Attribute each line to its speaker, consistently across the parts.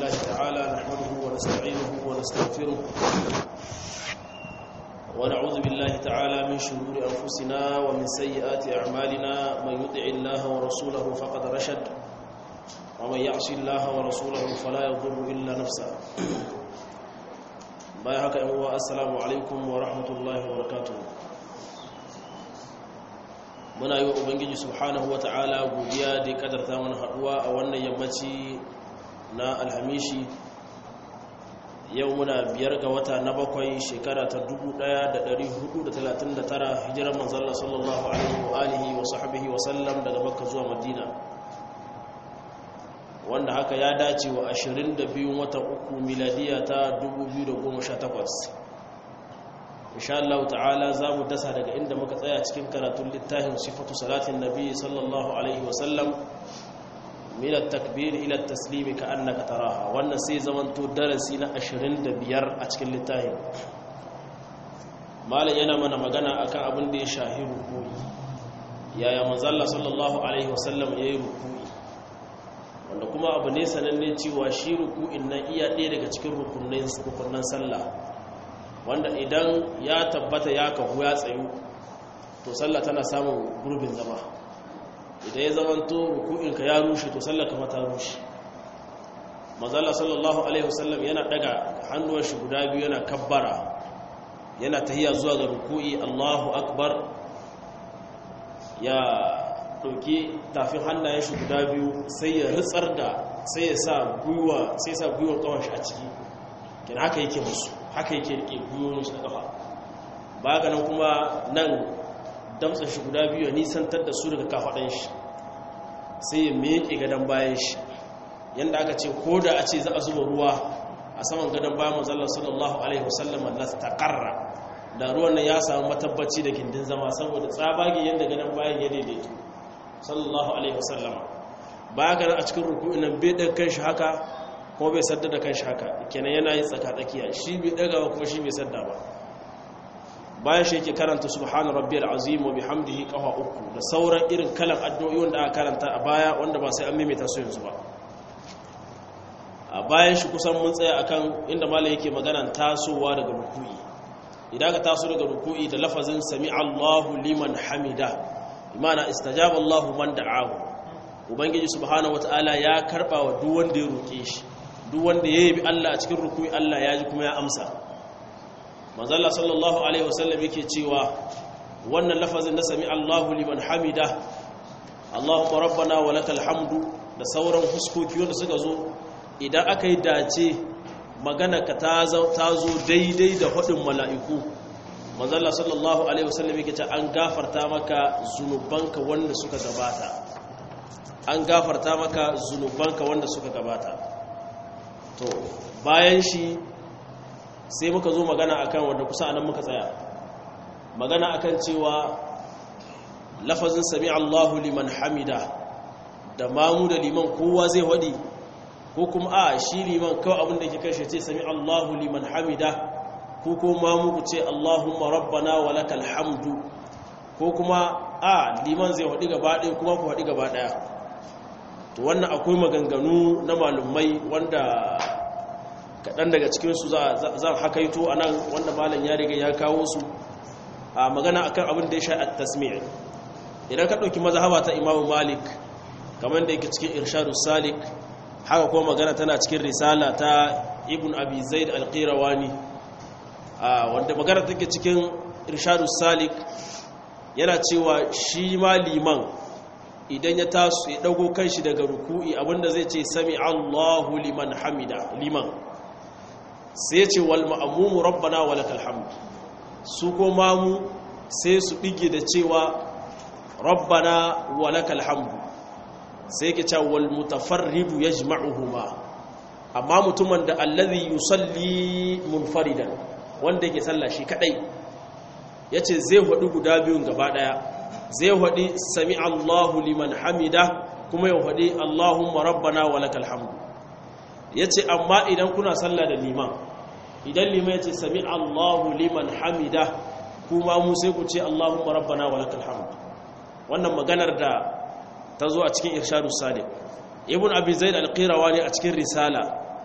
Speaker 1: لله تعالى نحمده ونستعينه ونستغفره ونعوذ بالله تعالى من شرور أنفسنا ومن سيئات أعمالنا من يطع الله ورسوله فقد رشد ومن يعص الله ورسوله فلا يضر إلا نفسه بايعك أيها السلام عليكم ورحمة الله وبركاته muna yi wa ubangiji subhanahu wa ta'ala godiya da kadarta mana haduwa a wannan yammaci na alhamishi yau muna biyar ga wata na bakwai shekara ta 1439 hijirar manzalla sallallahu alaihi wa alihi wa sahbihi wa sallam daga makka zuwa madina wanda haka ya dace wa 22 watan uku miladiya ta 2018 insha Allah ta'ala za mu dasa daga inda muka tsaya cikin karatun littafin sifatu salatin nabi sallallahu alaihi wasallam min at-takbir ila at-taslim ka annaka taraha wannan sai zamanto darasi na 25 a cikin littafin malam yana mana magana akan abin da ya shahi ruku'i yaya manzo Allah sallallahu alaihi wasallam yayi ruku'i wanda kuma abu ne sananne cewa shi ruku'in nan iya ɗaya daga cikin rukunnan rukunnan sallah wanda idan ya tabbata ya kahu ya tsayu to sallah tana samun gurbin zama idan ya zamanto ruku'inka ya rushe to sallah kama ta rushe mazalla sallallahu alaihi wasallam yana daga hannuwan shi guda biyu yana kabbara yana tahiya zuwa ga ruku'i Allahu akbar ya dauki tafin hannayen shi guda biyu sai ya ritsar da sai ya sa gwiwa sai ya sa gwiwar kawon shi a ciki kin haka yake musu haka yake rike gwiwoyin shi da kafa ba ga nan kuma nan damtsa shi guda biyu ya nisantar da su daga kafaɗan shi sai ya meke gadon bayan shi yadda aka ce ko da a ce za a zuba ruwa a saman gadon bayan manzallar sallallahu alaihi wasallam na taƙarra da ruwan nan ya samu matabbaci da gindin zama saboda tsabage yadda gadon bayan ya daidaito sallallahu alaihi wasallama ba ga nan a cikin ruku'in nan bai ɗan kan shi haka kuma bai sadda da kanshi haka kenan yana yin tsaka-tsakiya shi bai dagawa kuma shi bai sadda ba bayan shi yake karanta subhana rabbiyal azim wa bihamdihi qawa uku da sauran irin kalan addu'o'i wanda aka karanta a baya wanda ba sai an maimaita su yanzu ba a bayan shi kusan mun tsaya akan inda malai yake magana tasowa daga ruku'i idan ka taso daga ruku'i da lafazin sami Allahu liman hamida imana istajaba Allahu man da'ahu ubangiji subhanahu wataala ya karba wa duk wanda ya roke shi duk wanda ya yabi Allah a cikin rukui Allah ya ji kuma ya amsa manzalla sallallahu alaihi wasallam yake cewa wannan lafazin na sami Allahu liman hamida Allahumma rabbana wa lakal hamdu da sauran huskoki wanda suka zo idan aka yi dace magana ka ta zo daidai da hudin mala'iku manzalla sallallahu alaihi wasallam yake ce an gafarta maka zunubanka wanda suka gabata an gafarta maka zunubanka wanda suka gabata to bayan shi sai muka zo magana akan wanda kusa anan muka tsaya magana akan cewa lafazin sami Allahu liman hamida da mamu da liman kowa zai wadi ko kuma a shi liman kawai abin da ke kashe ce sami Allahu liman hamida ko ko mamu ku ce Allahumma rabbana wa lakal hamdu ko kuma a liman zai wadi gaba ɗaya kuma ku wadi gaba ɗaya to wannan akwai maganganu na malumai wanda kaɗan daga cikinsu za a hakaito a nan wanda malam ya riga ya kawo su a magana akan abin da ya sha a tasmir idan ka ɗauki mazhaba ta imamu malik kamar da yake cikin irshadu salik haka kuma magana tana cikin risala ta ibn abi zaid alqirawani wanda magana take cikin irshadu salik yana cewa shi ma liman idan ya taso ya dago kanshi daga ruku'i abinda zai ce sami Allahu liman hamida liman sai ya ce wal ma'mumu rabbana wa lakal hamd su ko mamu sai su bige da cewa rabbana wa lakal hamd sai yake cewa wal mutafarridu yajma'uhuma amma mutumin da allazi yusalli munfaridan wanda yake sallah shi kadai yace zai hudu guda biyun gaba daya zai haɗi sami Allahu liman hamida kuma ya haɗi Allahumma rabbana wa lakal hamdu ya ce amma idan kuna sallah da liman idan liman ya ce sami Allahu liman hamida kuma mu sai ku ce Allahumma rabbana wa lakal hamdu wannan maganar da ta zo a cikin irshadu sadiq ibn abi zaid al-qirawani a cikin risala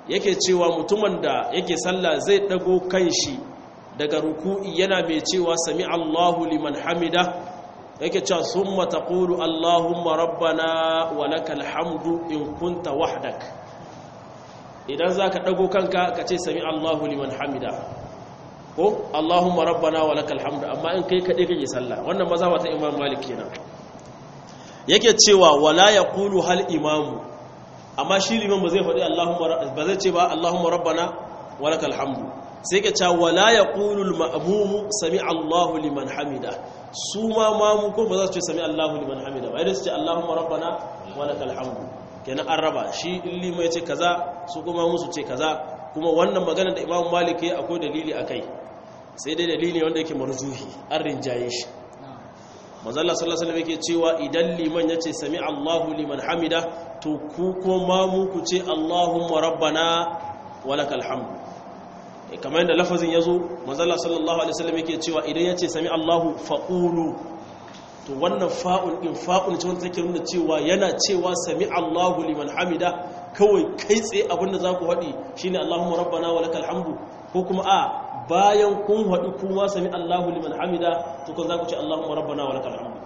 Speaker 1: yake cewa mutumin da yake sallah zai dago kanshi daga ruku'i yana mai cewa sami Allahu liman hamida yake cewa summa taqulu Allahumma rabbana wa lakal hamdu in kunta wahdak idan zaka dago kanka ka ce sami Allahu liman hamida ko Allahumma rabbana wa lakal hamdu amma in kai kade kake sallah wannan mazhaba ta Imam Malik kenan yake cewa wala yaqulu hal imamu amma shi liman ba zai faɗi Allahumma ba zai ce ba Allahumma rabbana wa lakal hamdu sai ka ce wala yaqulu al ma'mum sami Allahu liman hamida su ma mamu ko ba za su ce sami Allahu liman hamida ba idan su ce Allahumma rabbana wa lakal hamdu kenan an raba shi in liman ya ce kaza su kuma musu ce kaza kuma wannan magana da Imam Malik ya akwai dalili akai sai dai dalili wanda yake marjuhi an rinjaye shi mazalla sallallahu alaihi yake cewa idan liman yace sami Allahu liman hamida to ku kuma mu ku ce Allahumma rabbana walakal hamd kamar yadda lafazin yazo mazalla sallallahu alaihi wasallam yake cewa idan yace sami Allahu faqulu to wannan fa'ul in fa'ul ce wanda take nuna cewa yana cewa sami Allahu liman hamida kawai kai tsaye abinda za ku haɗi shine Allahumma rabbana walakal hamdu ko kuma a bayan kun haɗu kuma sami Allahu liman hamida to kun za ku ce Allahumma rabbana wa lakal hamdu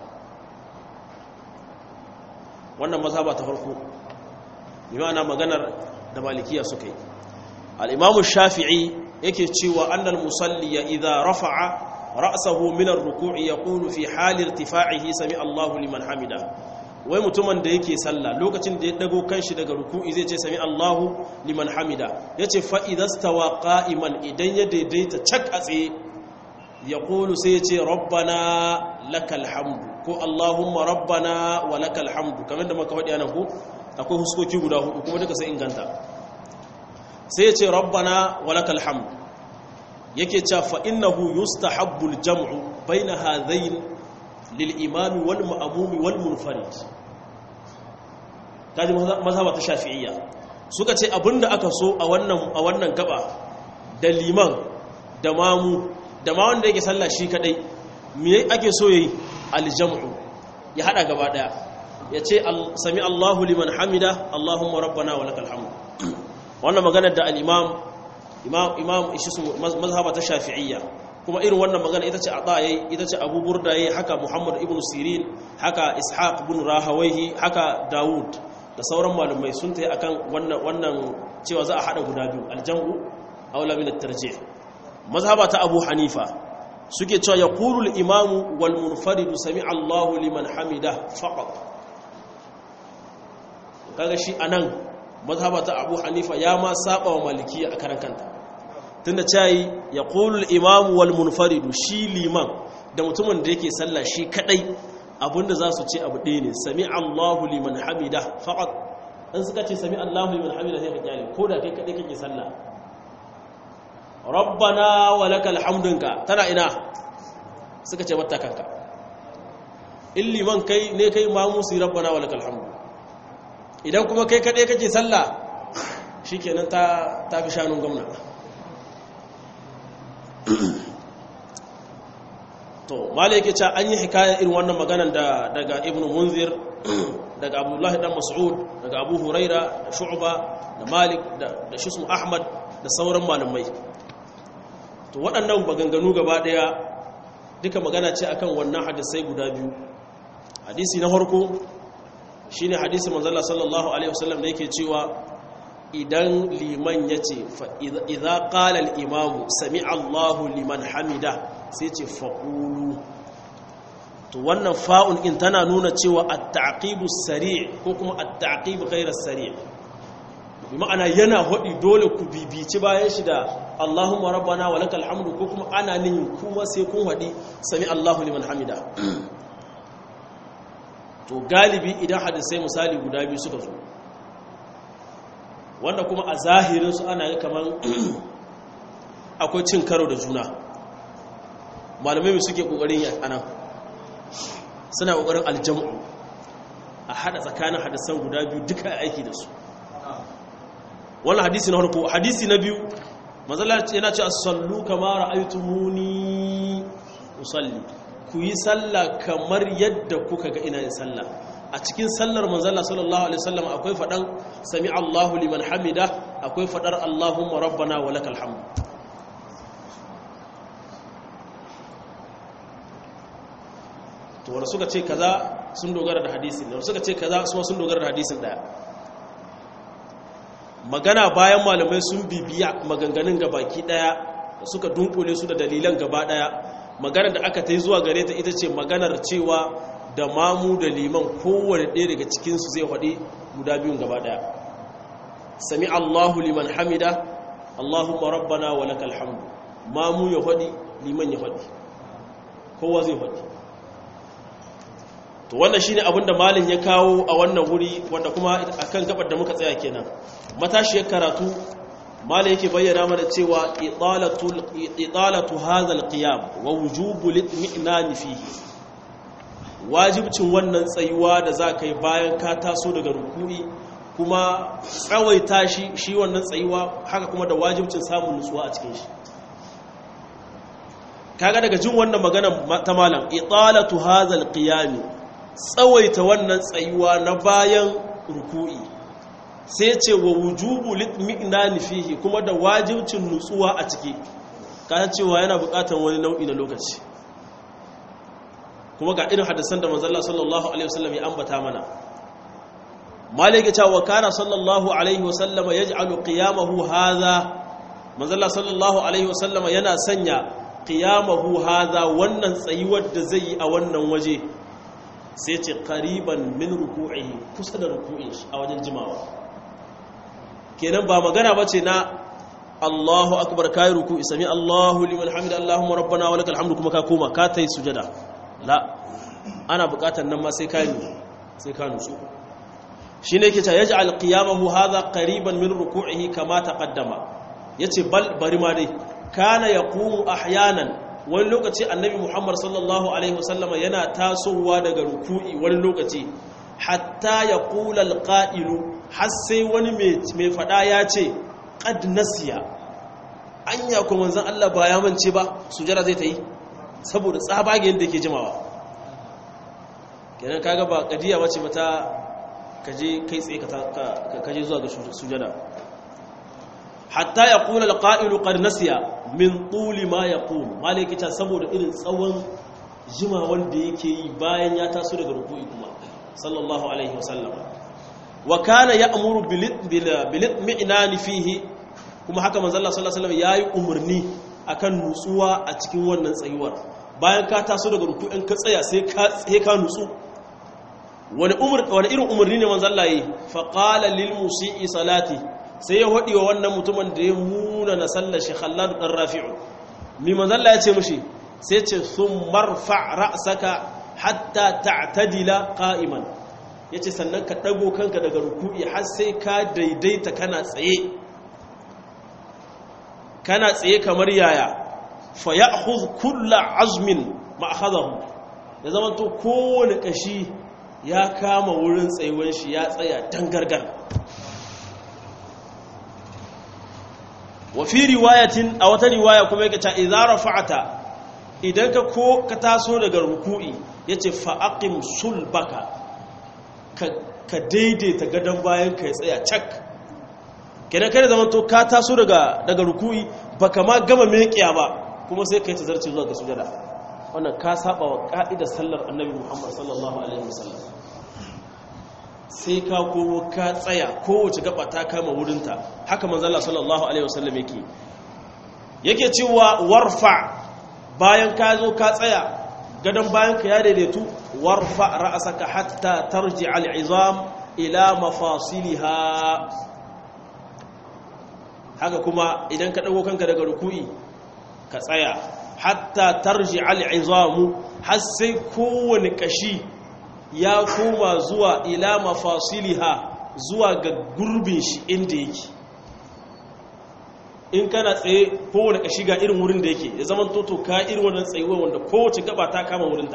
Speaker 1: wannan mazhaba ta farko yana maganar da malikiya suka yi al-imamu shafi'i yake cewa annal musalli ya idza rafa'a ra'sahu min ar-ruku'i yaqulu fi hali irtifa'ihi sami Allahu liman hamida wai mutumin da yake sallah lokacin da ya dago kanshi daga ruku'i zai ce sami Allahu liman hamida yace fa idastawa qa'iman idan ya daidaita cak a tsaye ya qulu sai yace rabbana lakal hamdu ko allahumma rabbana wa lakal hamdu kamar da muka faɗi anan ko akwai huskoki guda hudu kuma duka sai inganta sai yace rabbana wa lakal hamdu yake cewa fa innahu yustahabbu al-jam'u baina hadhayn lil'imami wal ma'amumi wal munfarid kaji mazhaba ta shafi'iyya suka ce abinda aka so a wannan a wannan gaba da liman da mamu da ma wanda yake sallah shi kadai me ake so yayi aljam'u ya hada gaba daya yace sami Allahu liman hamida Allahumma rabbana wa lakal hamd wannan magana da al-imam imam imam mazhaba ta shafi'iyya kuma irin wannan magana ita ce ata yayi ita ce Abu Burda yayi haka Muhammad ibn Sirin haka Ishaq ibn Rahawayhi haka Dawud da sauran malumai sun tayi akan wannan wannan cewa za a hada guda biyu aljamu aula min at-tarjih mazhaba ta Abu Hanifa suke cewa yaqulu al-imam wal munfarid sami'a Allahu liman hamida faqat kaga shi anan mazhaba ta Abu Hanifa ya ma saba wa malikiya a karan kanta tunda cayi ya ƙulul imamu wal munfaridu shi liman da mutumin da yake sallah shi kadai abinda za su ce abu ɗaya ne sami allahu liman hamida faƙat in suka ce sami allahu liman hamida sai ka kyale ko da kai kadai kake sallah rabbana wa lakal hamdunka tana ina suka ce mata kanka in liman kai ne kai mamu su rabbana wa lakal hamdu idan kuma kai kadai kake sallah shikenan ta ta fi shanun gwamnati to malai yake cewa an yi hikayar irin wannan maganan da daga ibnu munzir daga abdullahi dan mas'ud daga abu huraira da shu'ba da malik da da shismu ahmad da sauran malamai to waɗannan maganganu gaba ɗaya duka magana ce akan wannan hadisai guda biyu hadisi na farko shine hadisi manzala sallallahu alaihi wasallam da yake cewa idan liman ya ce idza qala al-imamu sami Allahu liman hamida sai ce faqulu to wannan fa'un in tana nuna cewa at-taqibu sari' ko kuma at-taqibu ghayra sari' bi ma'ana yana hodi dole ku bibici bayan shi da Allahumma rabbana wa lakal hamdu ko kuma ana nin kuma sai kun hadi sami Allahu liman hamida to galibi idan hadisai misali guda biyu suka zo wanda kuma a zahirinsu ana yi kamar akwai cin karo da juna malamai suke kokarin yi anan suna kokarin aljamu a hada tsakanin hadisan guda biyu duka aiki da su wannan hadisi na harko hadisi na biyu mazala yana ce sallu kama ra'aytumuni usalli ku yi sallah kamar yadda kuka ga ina yin sallah a cikin sallar manzala sallallahu alaihi wasallam akwai fadan sami Allahu liman hamida akwai fadar Allahumma rabbana wa lakal hamd to wanda suka ce kaza sun dogara da hadisin da suka ce kaza su sun dogara da hadisin daya magana bayan malamai sun bibiya maganganun gabaki daya da suka dunkule su da dalilan gaba daya magana da aka ta yi zuwa gare ta ita ce maganar cewa da mamu da liman kowane ɗaya daga cikinsu zai haɗe guda biyun gaba daya sami allahu liman hamida allahumma rabbana wa lakal hamdu mamu ya haɗi liman ya haɗi kowa zai haɗi to wannan shine abin da malin ya kawo a wannan wuri wanda kuma akan gabar da muka tsaya kenan matashiyar karatu malin yake bayyana mana cewa idalatu hadha alqiyam wa wujubu litmi'nan fihi wajibcin wannan tsayuwa da za ka yi bayan ka taso daga rukuni kuma tsawaita shi shi wannan tsayuwa haka kuma da wajibcin samun nutsuwa a cikin shi kaga daga jin wannan magana ta malam idalatu hadha alqiyam tsawaita wannan tsayuwa na bayan ruku'i sai ce wa wujubu litmi'nani fihi kuma da wajibcin nutsuwa a ciki kana cewa yana bukatar wani nau'i na lokaci kuma ga irin hadisan da manzo Allah sallallahu alaihi wasallam ya ambata mana malike cewa kana sallallahu alaihi wasallam yaj'alu qiyamahu hadha manzo Allah sallallahu alaihi wasallam yana sanya qiyamahu hadha wannan tsayuwar da zai yi a wannan waje sai ce qariban min ruku'ihi kusa da ruku'in shi a wajen jimawa kenan ba magana bace na Allahu akbar kai ruku'i sami Allahu liman hamida Allahumma rabbana wa lakal hamdu kuma ka koma ka tai sujada la ana bukatar nan ma sai ka yi sai ka nutsu shine yake ta yaj'al qiyamahu hadha qariban min ruku'ihi kama taqaddama yace bal bari ma dai kana yaqumu ahyanan wani lokaci annabi Muhammad sallallahu alaihi wasallama yana tasowa daga ruku'i wani lokaci hatta yaqula alqa'ilu har sai wani mai fada ya ce qad nasiya anya ko manzon Allah ba ya mance ba sujada zai ta yi saboda tsabagen da ke jimawa kenan kaga ba kadiya bace mata kaje kai tsaye ka kaje zuwa ga sujada hatta yaqula alqa'ilu qad nasiya min tuli ma yaqul malaki ta saboda irin tsawon jimawan da yake yi bayan ya taso daga ruku'i kuma sallallahu alaihi wasallam wa kana ya'muru bil mi'nani fihi kuma haka manzo Allah sallallahu alaihi wasallam yayi umarni akan nutsuwa a cikin wannan tsayuwar bayan ka taso daga ruku'in ka tsaya sai ka sai ka nutsu wani umar wani irin umarni ne manzo Allah yi fa qala lil musii salati sai ya hodi wa wannan mutumin da ya muna na sallar shi Khallad dan Rafi'u mi manzo Allah ya ce mishi sai ce thummarfa ra'saka hatta ta'tadila qa'iman yace sannan ka dago kanka daga ruku'i har sai ka daidaita kana tsaye kana tsaye kamar yaya fa ya'khudh kullu azmin ma akhadahu ya zama to kowane kashi ya kama wurin tsayuwan shi ya tsaya dangargar wa fi riwayatin a wata riwaya kuma yake ta idza rafa'ata idan ka ko ka taso daga ruku'i yace fa aqim sulbaka ka ka daidaita gadan bayan ka ya tsaya cak kenan kai zaman to ka taso daga daga ruku'i baka ma gama meƙiya ba kuma sai kai tazarci zuwa ga sujada wannan ka saba wa ka'idar sallar annabi Muhammad sallallahu alaihi wasallam sai ka komo ka tsaya kowace gaba ta kama wurinta haka manzala sallallahu alaihi wasallam yake yake cewa warfa bayan ka zo ka tsaya gadon bayan ka ya daidaitu warfa ra'asaka hatta tarji al'izam ila mafasiliha haka kuma idan ka dago kanka daga ruku'i ka tsaya hatta tarji al'izamu har sai kowane kashi ya koma zuwa ila mafasiliha zuwa ga gurbin shi inda yake in kana tsaye kowane kashi ga irin wurin da yake ya zama toto ka irin wannan tsayuwa wanda kowace gaba ta kama wurinta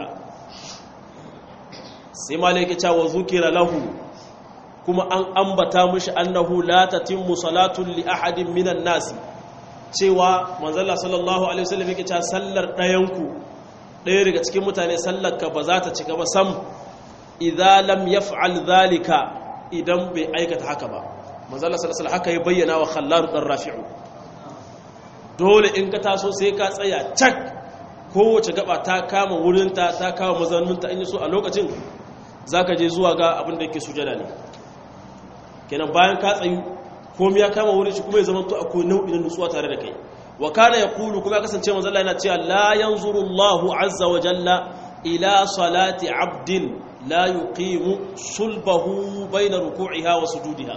Speaker 1: sai ma yake cewa zukira lahu kuma an ambata mishi annahu la tatimmu salatun li ahadin minan nasi cewa manzalla sallallahu alaihi wasallam yake cewa sallar ɗayanku ɗaya daga cikin mutane sallar ka ba za ta cika ba sam idza lam yaf'al dhalika idan bai aikata haka ba manzala sallallahu haka ya bayyana wa khallad dan rafi'u dole in ka taso sai ka tsaya cak kowace gaba ta kama wurinta ta kama mazauninta in yi so a lokacin zaka je zuwa ga abin da yake sujada ne kenan bayan ka tsayu komai ya kama wurin shi kuma ya zama to akwai nau'i na nutsuwa tare da kai wa kana yaqulu kuma ya kasance manzo Allah yana cewa la yanzuru Allahu azza wa jalla ila salati abdin la yuqimu sulbahu bayna ruku'iha wa sujudiha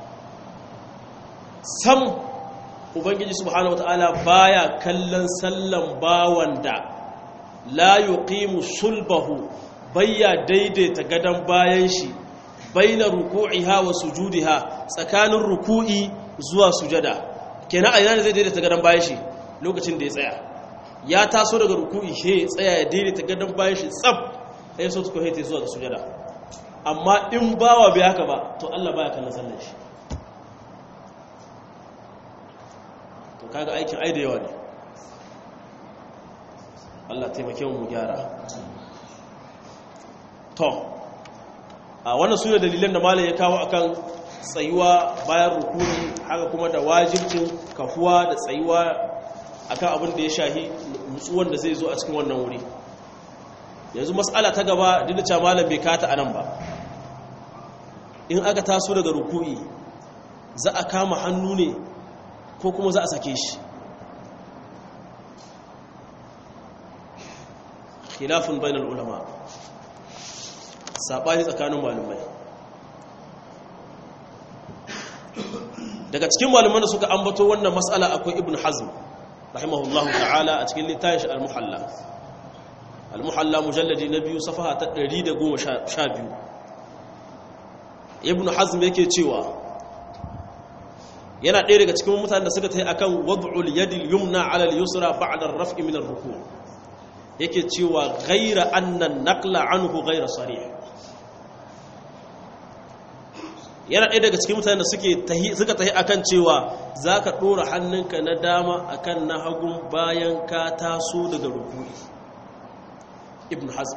Speaker 1: sam ubangiji subhanahu wataala baya kallon sallan bawan da la yuqimu sulbahu bayya daidaita gadan bayan shi baina ruku'iha wa sujudiha tsakanin ruku'i zuwa sujada kenan a yana zai daidaita gadan bayan shi lokacin da ya tsaya ya taso daga ruku'i he ya tsaya ya daidaita gadan bayan shi tsaf sai so tuko hete zuwa ga sujada amma in bawa bai haka ba to Allah baya kallon sallan shi to kaga aikin ai da yawa ne Allah taimake mu gyara to a wannan sune dalilan da malai ya kawo akan tsayuwa bayan rukuni haka kuma da wajibcin kafuwa da tsayuwa akan abin da ya shahi nutsuwan da zai zo a cikin wannan wuri yanzu mas'ala ta gaba duk da cewa malam bai kata anan ba in aka taso daga ruku'i za a kama hannu ne ko kuma za a sake shi khilafin bainal ulama sabani tsakanin malumai daga cikin malaman da suka ambato wannan mas'ala akwai ibn hazm rahimahullahu ta'ala a cikin littafin shi al-muhalla al-muhalla mujalladi na biyu safaha ta 112 ibn hazm yake cewa yana ɗaya daga cikin mutanen da suka ta yi akan wad'ul yadil yumna ala al-yusra ba'da ar-raf'i min ar-ruku' yake cewa ghayra anna naqla anhu ghayra sarih yana ɗaya daga cikin mutanen da suke tahi suka tahi akan cewa zaka dora hannunka na dama akan na hagun bayan ka taso daga ruku'i ibn hazm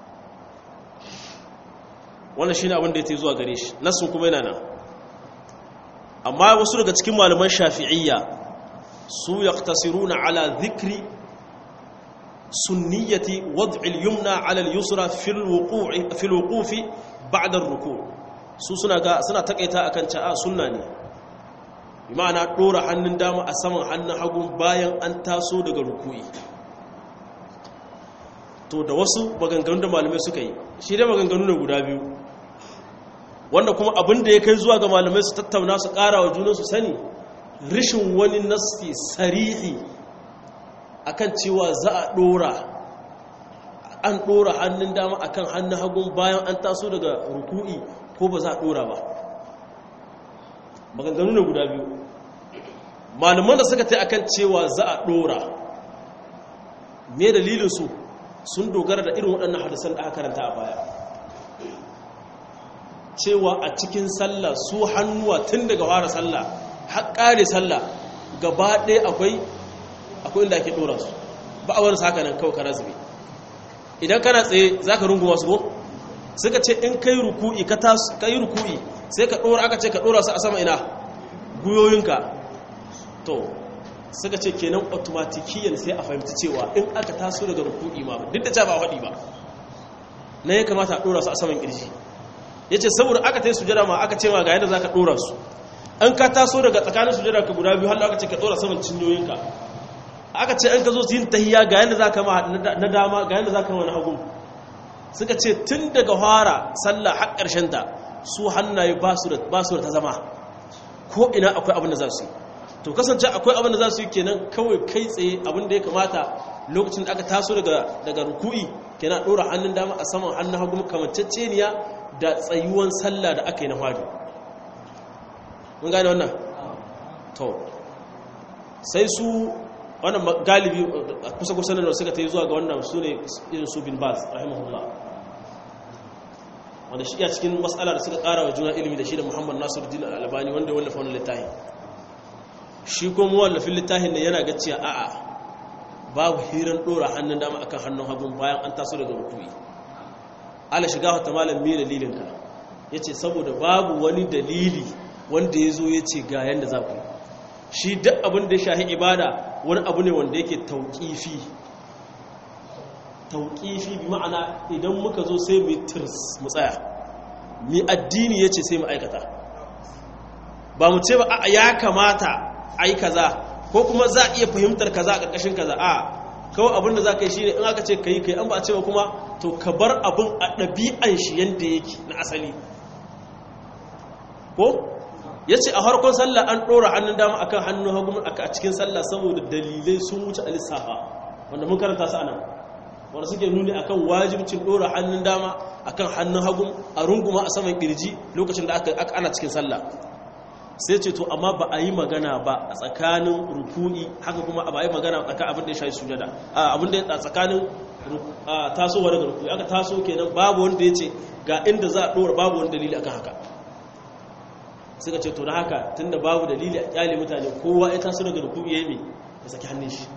Speaker 1: wannan shine abin da yake zuwa gare shi nasu kuma yana nan amma wasu daga cikin malaman shafi'iyya su yaqtasiruna ala dhikri sunniyati wad'il yumna ala al-yusra fil wuqu'i fil wuqufi ba'da ar-ruku' su suna ga suna takaita akan cewa sunna ne bi ma'ana dora hannun dama a saman hannun hagu bayan an taso daga ruku'i to da wasu maganganun da malamai suka yi shi dai maganganu ne guda biyu wanda kuma abin da ya kai zuwa ga malamai su tattauna su ƙara wa junansu sani rishin wani nasti sarihi akan cewa za a ɗora an ɗora hannun dama akan hannun hagun bayan an taso daga ruku'i ko ba za a ɗora ba maganganu ne guda biyu malaman da suka ta akan cewa za a ɗora me dalilinsu sun dogara da irin waɗannan hadisan da aka karanta a baya cewa a cikin sallah su hannuwa tun daga fara sallah har ƙare sallah gaba ɗaya akwai akwai inda ake ɗora su ba a wani saka nan kawai ka razube idan kana tsaye za ka runguma su ko suka ce in kai ruku'i ka yi ruku'i sai ka ɗora aka ce ka ɗora su a sama ina guyoyinka to suka ce kenan automatikiyan sai a fahimci cewa in aka taso daga ruku'i ma duk da ca ba faɗi ba na ya kamata a ɗora su a saman ƙirji ya ce saboda aka ta yi sujada ma aka ce ma ga yadda za ka ɗora su an ka taso daga tsakanin sujada ka guda biyu har aka ce ka ɗora saman cinyoyinka aka ce an ka zo su yin tahiya ga yadda za ka ma na dama ga yadda za ka ma na hagu suka ce tun daga fara sallah har ƙarshen ta su hannaye ba su da ta zama ko ina akwai abin da za su yi to kasance akwai abin da za su yi kenan kawai kai tsaye abin da ya kamata lokacin da aka taso daga ruku'i kenan ɗora hannun dama a saman hannun hagu kamanceceniya da tsayuwan sallah da aka yi na fari mun gane wannan to sai su wannan galibi kusa kusa da suka ta yi zuwa ga wannan su ne irin su bin baz rahimahullah wanda shi ya cikin matsala da suka kara wa juna ilimi da shi da muhammad nasiruddin albani wanda ya wallafa wani littafi shi kuma wallafin littafin ne yana gaciya a'a babu hirar dora hannun dama akan hannun hagun bayan an taso daga rukui ala shiga wata malam me dalilinka ya ce saboda babu wani dalili wanda ya zo ya ce ga yadda za ku shi duk abin da ya shahi ibada wani abu ne wanda yake tauƙifi tauƙifi bi ma'ana idan muka zo sai mu tirs mu tsaya mi addini ya ce sai mu aikata ba mu ce ba a ya kamata ai kaza ko kuma za a iya fahimtar kaza a ƙarƙashin kaza a kawai abin da za ka yi shi ne in aka ce ka yi ka yi an ba a ce ba kuma to ka bar abin a ɗabi'an shi yadda yake na asali ko ya ce a harkon sallah an ɗora hannun dama akan hannun hagu a cikin sallah saboda dalilai sun wuce a lissafa wanda mun karanta su anan wanda suke nuni akan wajibcin ɗora hannun dama akan hannun hagu a runguma a saman kirji lokacin da aka ana cikin sallah sai ce to amma ba a yi magana ba a tsakanin ruku'i haka kuma ba a yi magana a tsakanin abin da ya shayi sujada abin da ya tsakanin tasowa daga ruku'i aka taso kenan babu wanda ya ce ga inda za a ɗora babu wani dalili akan haka suka ce to da haka tunda babu dalili a kyale mutane kowa ya taso daga ruku'i ya yi ya saki hannun shi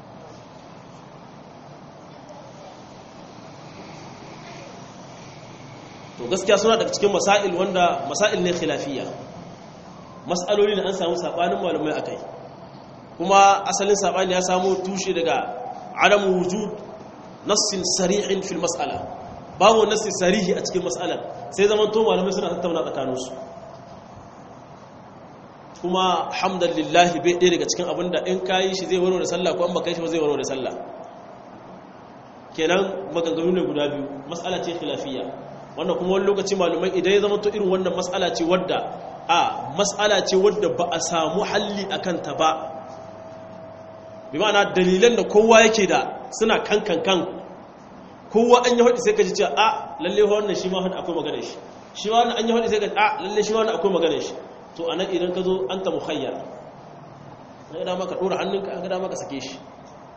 Speaker 1: to gaskiya suna daga cikin masail wanda masail ne khilafiyya mas'aloli da an samu sabanin malamai akai kuma asalin sabani ya samu tushe daga adamu wujud nassin sarihin fil mas'ala babu nassi sarihi a cikin mas'alar sai zaman to malamai suna tattauna tsakaninsu kuma hamdalillah bai ɗaya daga cikin abin da in kayi shi zai warware sallah ko an baka shi ba zai warware sallah kenan maganganu ne guda biyu mas'ala ce khilafiyya wannan kuma wani lokaci malumai idan ya zama to irin wannan mas'ala ce wadda a mas'ala ce wadda ba a samu halli a kanta ba bi ma'ana dalilan da kowa yake da suna kan kan kan kowa an yi haɗi sai ka ji cewa a lalle wannan shi ma haɗi akwai magana shi shi ma wannan an yi haɗi sai ka ji a lalle shi ma wannan akwai magana shi to a nan idan ka zo an ta muhayyar an gada maka ɗora hannunka an gada maka sake shi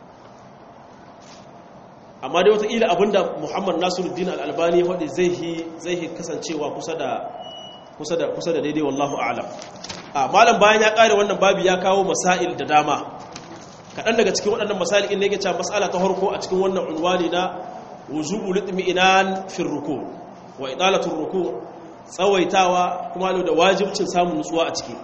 Speaker 1: amma dai wataƙila abinda muhammad nasiruddin al'albani ya faɗi zai yi kasancewa kusa da daidai wallahu alam a malam bayan ya ƙare wannan babi ya kawo masail da dama kaɗan daga cikin waɗannan masail inda yake cewa mas'ala ta harko a cikin wannan unwani na wuzubu litmi inan fin ruku wa idalatun ruku tsawaitawa kuma da wajibcin samun nutsuwa a ciki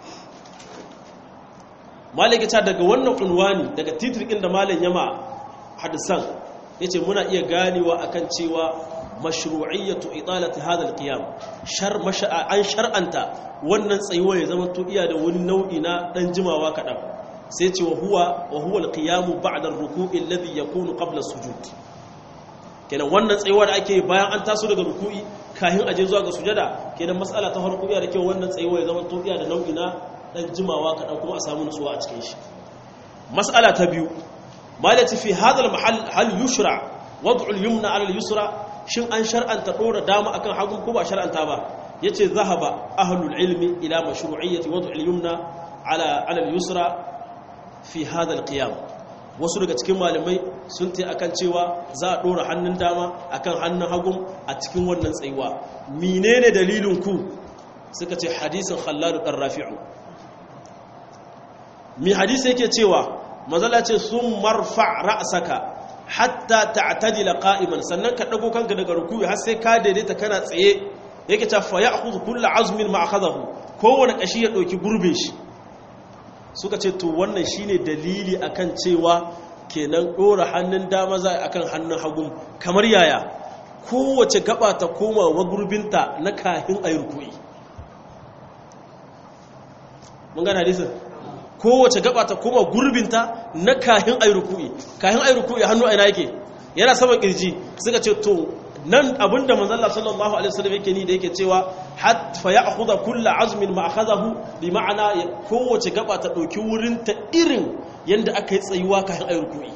Speaker 1: malaka ta daga wannan unwani daga titrikin da malam yama hadisan ya ce muna iya ganewa akan cewa mashru'iyyatu italati hadha alqiyam shar an shar'anta wannan tsayuwa ya zama to iya da wani nau'i na dan jimawa kadan sai ce wa huwa wa huwa alqiyam ba'da ar-ruku'i alladhi yakunu qabla as-sujud kenan wannan tsayuwa da ake bayan an taso daga ruku'i kafin aje zuwa ga sujada kenan mas'ala ta farko iya da kyau wannan tsayuwa ya zama to iya da nau'i na dan jimawa kadan kuma a samu nutsuwa a cikin shi mas'ala ta biyu malati fi hadal mahal hal yushra wad'u al-yumna 'ala al-yusra shin an shar'anta dora dama akan hagu ko ba shar'anta ba yace zahaba ahlul ilmi ila mashru'iyyati wad'u al-yumna 'ala 'ala al-yusra fi hada al-qiyam wasu daga cikin malamai sun ta akan cewa za a dora hannun dama akan hannun hagu a cikin wannan tsayuwa menene dalilin ku suka ce hadisin khallad dan rafi'u mi hadisi yake cewa mazala ce sun marfa ra'asaka hatta ta'tadila qa'iman sannan ka dago kanka daga ruku'i har sai ka daidaita kana tsaye yake ta fa ya'khudhu kullu azmin ma akhadahu kowane kashi ya dauki gurbin shi suka ce to wannan shine dalili akan cewa kenan dora hannun dama za akan hannun hagu kamar yaya kowace gaba ta koma wa gurbinta na kahin ayi ruku'i mun gane hadisin kowace gaba ta koma gurbinta na kahin ayi ruku'i kahin ayi ruku'i hannu aina yake yana saman kirji suka ce to nan abinda manzon Allah sallallahu alaihi wasallam yake ni da yake cewa hatta ya'khudha kullu azmin ma akhadahu bi ma'ana kowace gaba ta dauki wurin ta irin yanda aka yi tsayuwa kahin ayi ruku'i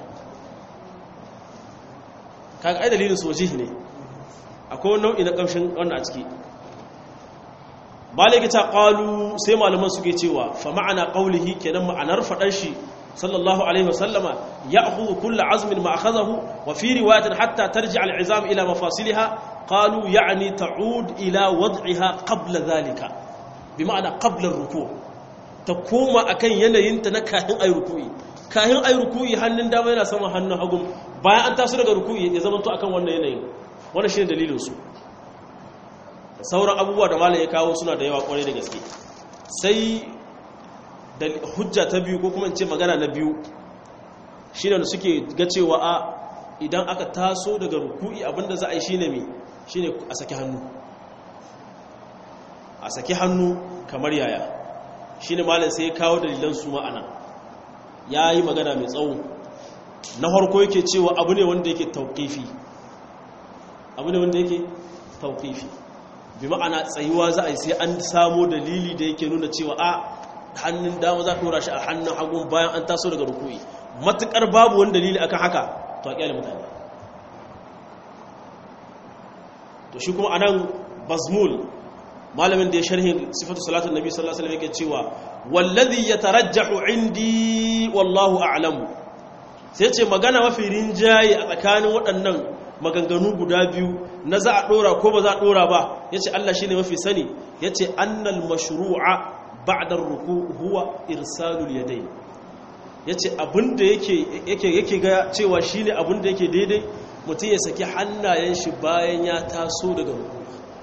Speaker 1: kaga ai dalilin sojihi ne akwai nau'i na kamshin wannan a ciki maliki ta qalu sai malaman suke cewa fa ma'ana qawlihi kenan ma'anar fadar shi sallallahu alaihi wasallama ya'khudhu kullu azmin ma akhadahu wa fi riwayatin hatta tarji'a al'izam ila mafasiliha qalu ya'ni ta'ud ila wad'iha qabla dhalika bi ma'ana qabla ar-ruku' ta koma akan yanayin ta na kahin ayi ruku'i kahin ayi ruku'i hannun dama yana sama hannun hagu bayan an taso daga ruku'i ya zama to akan wannan yanayin wannan shine dalilin su sauran abubuwa da malam ya kawo suna da yawa kwarai da gaske sai da hujja ta biyu ko kuma in ce magana na biyu shine da suke ga cewa a idan aka taso daga ruku'i abinda za a yi shine me shine a saki hannu a saki hannu kamar yaya shine malam sai ya kawo dalilan su ma'ana yayi magana mai tsawo na harko yake cewa abu ne wanda yake tauƙifi abu ne wanda yake tauƙifi bi ma'ana tsayuwa za a yi sai an samo dalili da yake nuna cewa a hannun dama za a ɗora shi a hannun hagun bayan an taso daga rukui matuƙar babu wani dalili akan haka to a ƙyale mutane to shi kuma anan bazmul malamin da ya sharhin sifatu salatun nabi sallallahu alaihi wasallam yake cewa wallazi yatarajjahu indi wallahu a'lamu sai ce magana mafi rinjaye a tsakanin waɗannan maganganu guda biyu na za a ɗora ko ba za a ɗora ba ya ce Allah shi ne mafi sani ya ce annal mashru'a ba'dar ruku huwa irsalul yadai ya ce abinda yake ga cewa shi ne abinda yake daidai mutum ya saki hannayen shi bayan ya taso daga ruku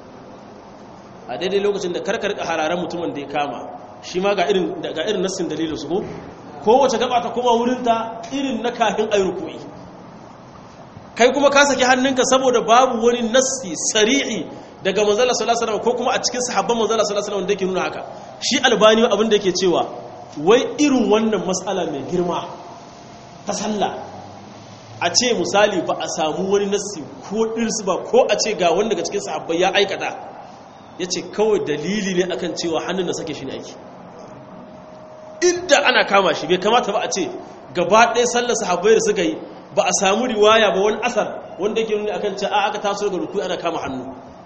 Speaker 1: a daidai lokacin da karkar hararen mutumin da ya kama shi ma ga irin nassin dalilin su ko kowace gaba ta kuma wurinta irin na kafin ayi ruku'i kai kuma ka saki hannunka saboda babu wani nassi sari'i daga manzala sallallahu alaihi ko kuma a cikin sahabban manzala sallallahu alaihi wanda yake nuna haka shi albani abin da yake cewa wai irin wannan matsala mai girma ta sallah a ce misali ba a samu wani nassi ko dirsu ba ko a ce ga wanda daga cikin sahabbai ya aikata yace kawai dalili ne akan cewa hannun da sake shi ne aiki inda ana kama shi bai kamata ba a ce gaba ɗaya sallar sahabbai da suka yi ba a samu riwaya ba wani asar wanda yake nuni akan cewa aka taso daga ruku ana kama hannu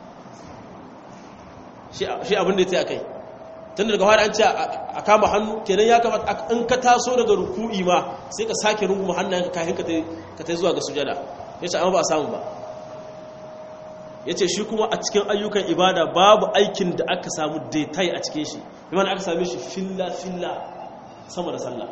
Speaker 1: shi abin da ya tsaye kai tun daga fara an ce a kama hannu kenan ya kamata in ka taso daga ruku'i ma sai ka sake runguma hannayen ka kafin ka ta zuwa ga sujada ya ce amma ba a samu ba ya ce shi kuma a cikin ayyukan ibada babu aikin da aka samu daitai a cikin shi imana aka same shi filla-filla sama da sallah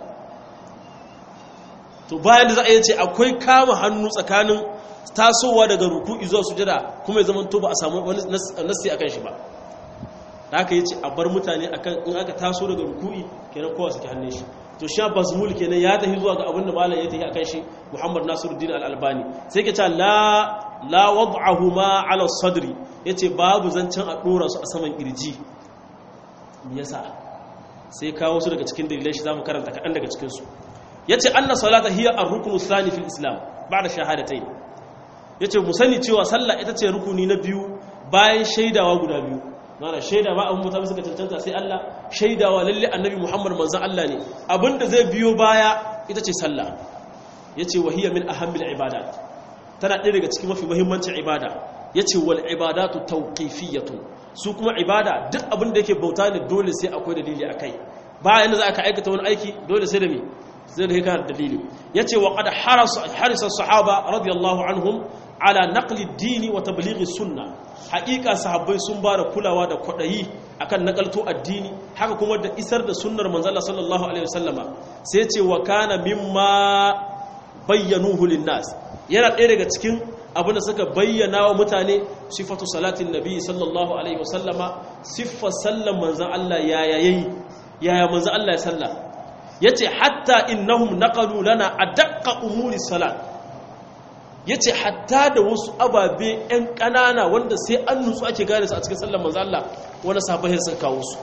Speaker 1: to bayan da za a yi ce akwai kama hannu tsakanin tasowa daga ruku'i zuwa sujada kuma ya zama to ba a samu wani nasi akan shi ba da aka yi ce a bar mutane akan in aka taso daga ruku'i kenan kowa suke hannun shi to sha bazmul kenan ya tafi zuwa ga abin da malam ya tafi akan shi Muhammad Nasiruddin Al-Albani sai ke ce la la wad'ahuma ala sadri yace babu zancen a dora su a saman kirji me yasa sai kawo su daga cikin dalilai shi zamu karanta kadan daga cikin su yace anna salata hiya ar-ruknu thani fil islam ba'da shahadatayn yace mu sani cewa sallah ita ce rukuni na biyu bayan shaidawa guda biyu mana shaida ba abin mutane suka cancanta sai Allah shaidawa lalle annabi Muhammad manzon Allah ne abinda zai biyo baya ita ce sallah yace wahiya min ahammil ibadat tana ɗaya daga cikin mafi muhimmancin ibada yace wal ibadatu tawqifiyatu su kuma ibada duk abin da yake bauta ne dole sai akwai dalili akai ba yanda za ka aikata wani aiki dole sai da me sai da kana dalili yace wa qad harasa harisa sahaba radiyallahu anhum ala naqli ad-din wa tablighi sunnah haƙiƙa sahabbai sun ba da kulawa da kwaɗayi akan nakalto addini haka kuma da isar da sunnar manzala sallallahu alaihi wasallama sai ce wa kana mimma bayyanuhu linnas yana ɗaya daga cikin abin da suka bayyana wa mutane sifatu salatin nabi sallallahu alaihi wasallama siffar sallan manzan Allah yaya yayi yaya manzan Allah ya salla yace hatta innahum naqalu lana adaqqa umuri salat ya ce hatta da wasu ababe 'yan ƙanana wanda sai an nutsu ake gane su a cikin sallar manzo Allah wani sabahin suka kawo su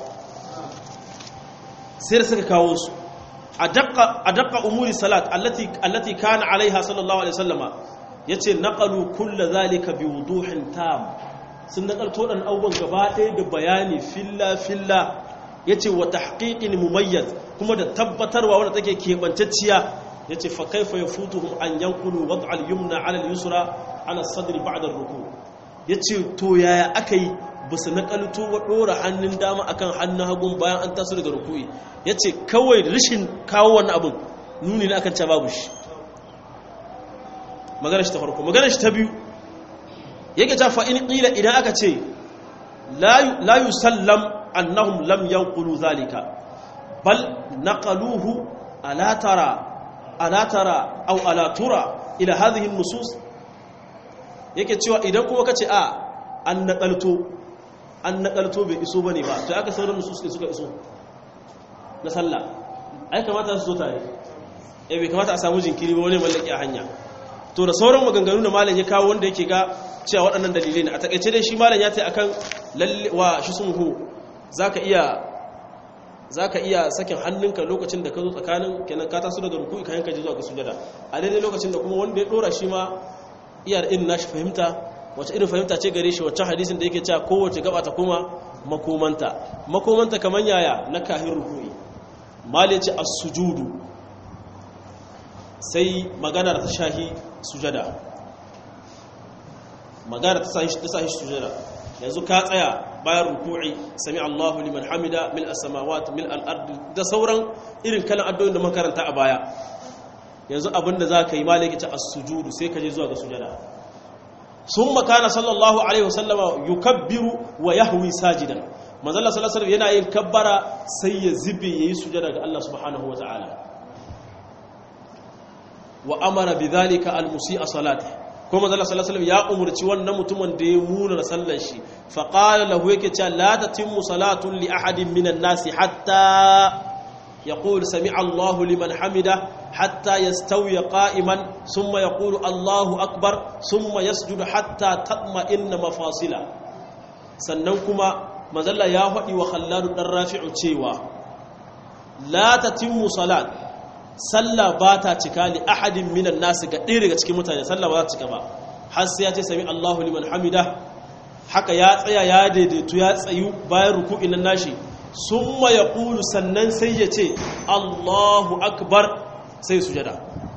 Speaker 1: sai suka kawo su a daƙa umuri salat allati kana alaiha sallallahu alaihi sallama ya ce naƙalu kulla zalika bi wuduhin tam sun naƙalto ɗan abubuwan gaba ɗaya da bayani filla-filla ya ce wa tahqiqin mumayyaz kuma da tabbatarwa wanda take keɓantacciya ya ce fakaifa ya futuhum an yankulu wadda al-yumna ala al-yusra ala sadri ba'da ruku ya ce to yaya aka yi ba su nakalto wa ɗora hannun dama akan hannun hagun bayan an taso daga ruku'i ya ce kawai rashin kawo wani abin nuni na akan ca babu shi magana shi ta farko magana shi ta biyu yake ta fa'in ƙila idan aka ce la yusallam annahum lam yankulu zalika bal naqaluhu ala tara ألا ترى أو ألا ترى إلى هذه النصوص yake cewa idan kuma kace a an nakalto an nakalto bai iso bane ba to aka sauran nusus suka iso na sallah ai kamata su zo tare eh bai kamata a samu jinkiri ba wani mallaki a hanya to da sauran maganganu da malam ya kawo wanda yake ga cewa waɗannan dalilai ne a takaice dai shi malam ya ce akan lalle wa shi sun hu zaka iya zaka iya sakin hannunka lokacin da ka zo tsakanin kenan ka taso daga ruku'i kayan ka je zuwa ga sujada a daidai lokacin da kuma wanda ya dora shi ma iya da irin nashi fahimta wace irin fahimta ce gare shi wacce hadisin da yake cewa kowace gaba ta kuma makomanta makomanta kaman yaya na kahin ruku'i mal ya ce as-sujudu sai magana ta shahi sujada magana ta sahi ta sahi sujada yanzu ka tsaya bayan ruku'i sami Allahu liman hamida mil as-samawati mil al-ardi da sauran irin kalan addu'o'in da makaranta a baya yanzu abinda zaka yi malaki ta as-sujudu sai ka je zuwa ga sujada summa kana sallallahu alaihi wasallama yukabbiru wa yahwi sajidan manzo Allah sallallahu alaihi yana yin kabbara sai ya zibe yayi sujada ga Allah subhanahu wataala wa amara bidhalika al-musii'a salati ko manzo Allah sallallahu alaihi ya umurci wannan mutumin da ya muna sallar shi fa qala lahu yake cewa la tatimmu salatu li ahadin minan nasi hatta yaqul sami'a Allahu liman hamida hatta yastawi qa'iman thumma yaqulu Allahu akbar thumma yasjudu hatta tatma'inna mafasila sannan kuma manzo Allah ya faɗi wa Khalladu dan Rafi'u cewa la tatimmu salat sallah ba ta cika li ahadin minan nasu ga ɗaya daga cikin mutane sallah ba ta cika ba har sai ya ce sami Allahu liman hamida haka ya tsaya ya daidaitu ya tsayu bayan ruku'in nan nashi summa yaqulu sannan sai ya ce Allahu akbar sai sujada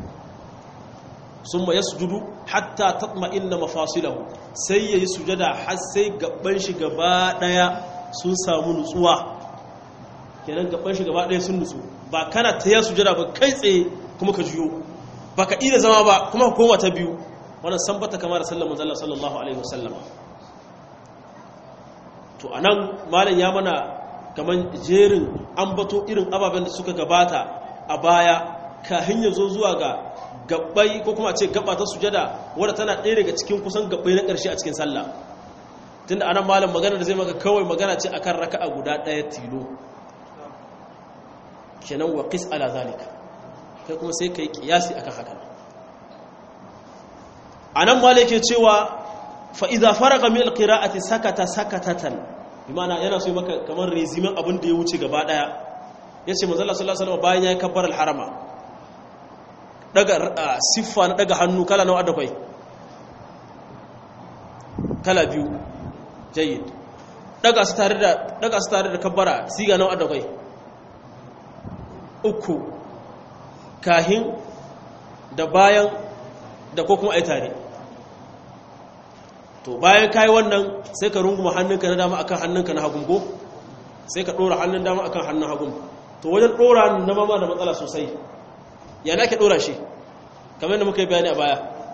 Speaker 1: summa yasjudu hatta tatma'inna mafasilahu sai yayi sujada har sai gaban shi gaba daya sun samu nutsuwa kenan gaban shi gaba daya sun nutsu ba kana ta ya sujada ba kai tsaye kuma ka juyo ba ka ida zama ba kuma ka koma ta biyu wannan san bata kama da sallar manzala sallallahu alaihi wasallam to anan malam ya mana kaman jerin ambato irin ababen da suka gabata a baya kahin ya zo zuwa ga gabbai ko kuma a ce gaba ta sujada wadda tana ɗaya daga cikin kusan gabbai na ƙarshe a cikin sallah tunda anan malam magana da zai maka kawai magana ce akan raka'a guda ɗaya tilo kenan wa qis ala zalika kai kuma sai kai kiyasi akan haka anan mala yake cewa fa idza faraga min alqira'ati sakata sakatatan bimana yana so maka kamar rezimin abin da ya wuce gaba daya yace manzo Allah sallallahu alaihi wasallam bayan yayi kabbar alharama daga siffa na daga hannu kala nawa da kai kala biyu jayyid daga su tare da daga su tare da kabbara siga nawa da kai uku kahin da bayan da ko kuma ai tare to bayan kai wannan sai ka runguma hannunka na dama akan hannunka na hagun ko sai ka dora hannun dama akan hannun hagun to wajen dora na mama da matsala sosai ya nake dora shi kamar yadda muka yi bayani a baya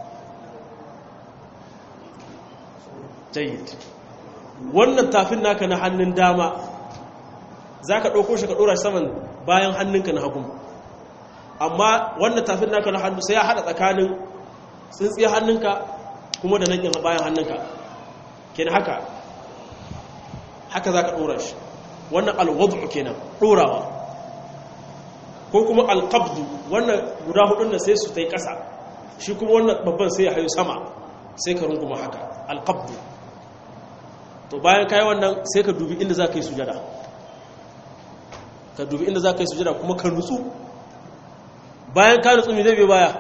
Speaker 1: jayyid wannan tafin naka na hannun dama za ka ɗauko shi ka ɗora saman bayan hannunka na hagun amma wannan tafin naka na hannu sai ya haɗa tsakanin tsintsiyar hannunka kuma da nan bayan hannunka kenan haka haka za ka ɗora shi wannan alwadu kenan ɗorawa ko kuma alƙabdu wannan guda hudun da sai su ta yi ƙasa shi kuma wannan babban sai ya hayo sama sai ka runguma haka alƙabdu to bayan kayi wannan sai ka dubi inda za ka yi sujada ka dubi inda za ka yi sujada kuma ka nutsu bayan ka nutsu mai zai bai baya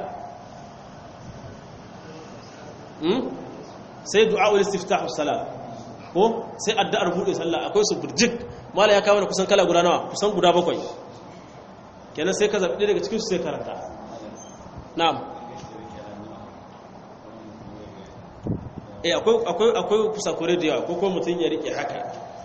Speaker 1: sai du'a'ul istiftahus salat ko sai addu'ar bude sallah akwai su burjik mala ya kawo da kusan kala guda nawa kusan guda bakwai kenan sai ka zabi daga cikin su sai karanta na'am eh akwai akwai akwai kusakure da yawa ko ko mutun ya rike haka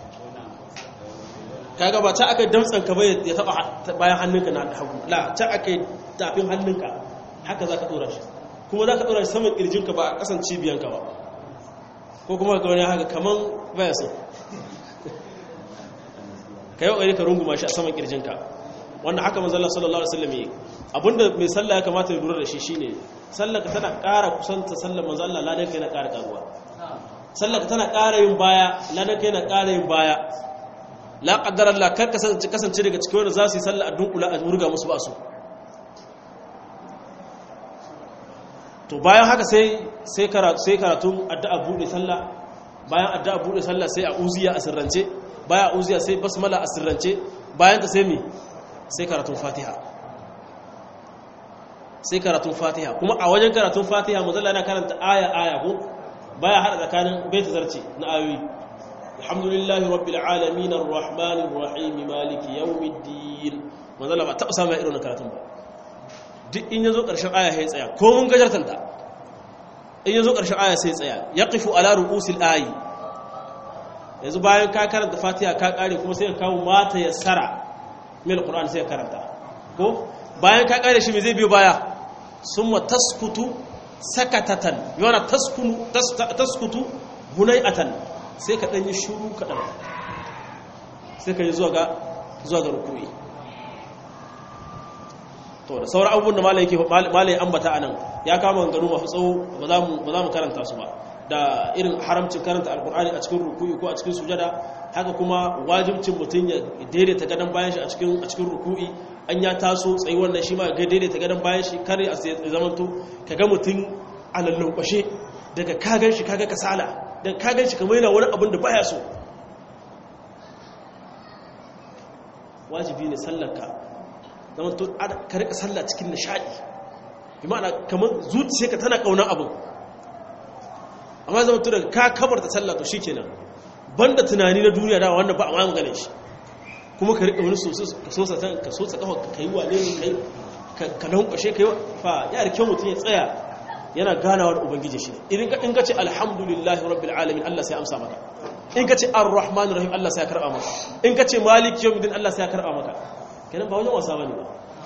Speaker 1: kaga ba ta aka damtsan ka bai ya taba bayan hannunka na hagu la ta aka tafin hannunka haka zaka dora shi kuma zaka dora shi saman kirjinka ba a kasan cibiyanka ba ko kuma ga wani haka kaman baya so ka yi ƙwari ka runguma shi a saman ƙirjinka wannan haka manzo Allah sallallahu alaihi wasallam yake abinda mai sallah ya kamata ya lura da shi shine sallar tana ƙara kusanta sallar manzo Allah ladan kai na ƙara karuwa sallar tana ƙara yin baya ladan kai na ƙara yin baya la qaddar Allah kar kasance kasance daga cikin wanda za su yi sallah a dunkula a murga musu ba su to bayan haka sai sai karatu sai karatun addu'a bude sallah bayan addu'a bude sallah sai a uziya a sirrance bayan uziya sai basmala a sirrance bayan ta sai me sai karatun fatiha sai karatun fatiha kuma a wajen karatun fatiha mazalla yana karanta aya aya ko baya hada tsakanin baita zarce na ayoyi alhamdulillahi rabbil alamin arrahmanir rahim maliki yawmiddin mazalla ba taba samu irin karatun ba duk in yazo karshen aya sai tsaya ko mun gajartar ta in yazo karshen aya sai tsaya yaqifu ala ru'usil ayi yanzu bayan ka karanta fatiha ka kare kuma sai ka kawo mata yassara min alquran sai ka karanta ko bayan ka kare shi me zai biyo baya summa taskutu sakatatan yana taskunu taskutu bunayatan sai ka dan yi shuru kadan sai ka yi zuwa ga zuwa ga ruku'i to da sauran abubuwan da malai yake malai ambata anan ya kama ganganu masu tsawo ba za mu ba za mu karanta su ba da irin haramcin karanta alkur'ani a cikin ruku'i ko a cikin sujada haka kuma wajibcin mutum ya daidaita gadon bayan shi a cikin a cikin ruku'i an ya taso tsayi wannan shi ma ga daidaita gadon bayan shi kare a zamanto kaga mutum a lallaukwashe daga kagan shi kaga kasala daga kagan shi kamar yana wani abin da baya so wajibi ne sallarka zamanto ka rika sallah cikin nishadi bi ma'ana kamar zuciyarka tana kaunar abin amma zama tu daga ka kabarta sallah to shikenan banda tunani na duniya da wanda ba a ma maganin shi kuma ka rika wani ka sosa ta ka sosa kafa ka kai wane ne kai ka lankwashe kai fa ya da kyau mutum ya tsaya yana ganawa da ubangiji shi idan ka in ka ce alhamdulillahi rabbil alamin Allah sai amsa maka in ka ce arrahmanir rahim Allah sai ya karba maka in ka ce maliki yawmiddin Allah sai ya karba maka kenan ba wajen wasa bane ba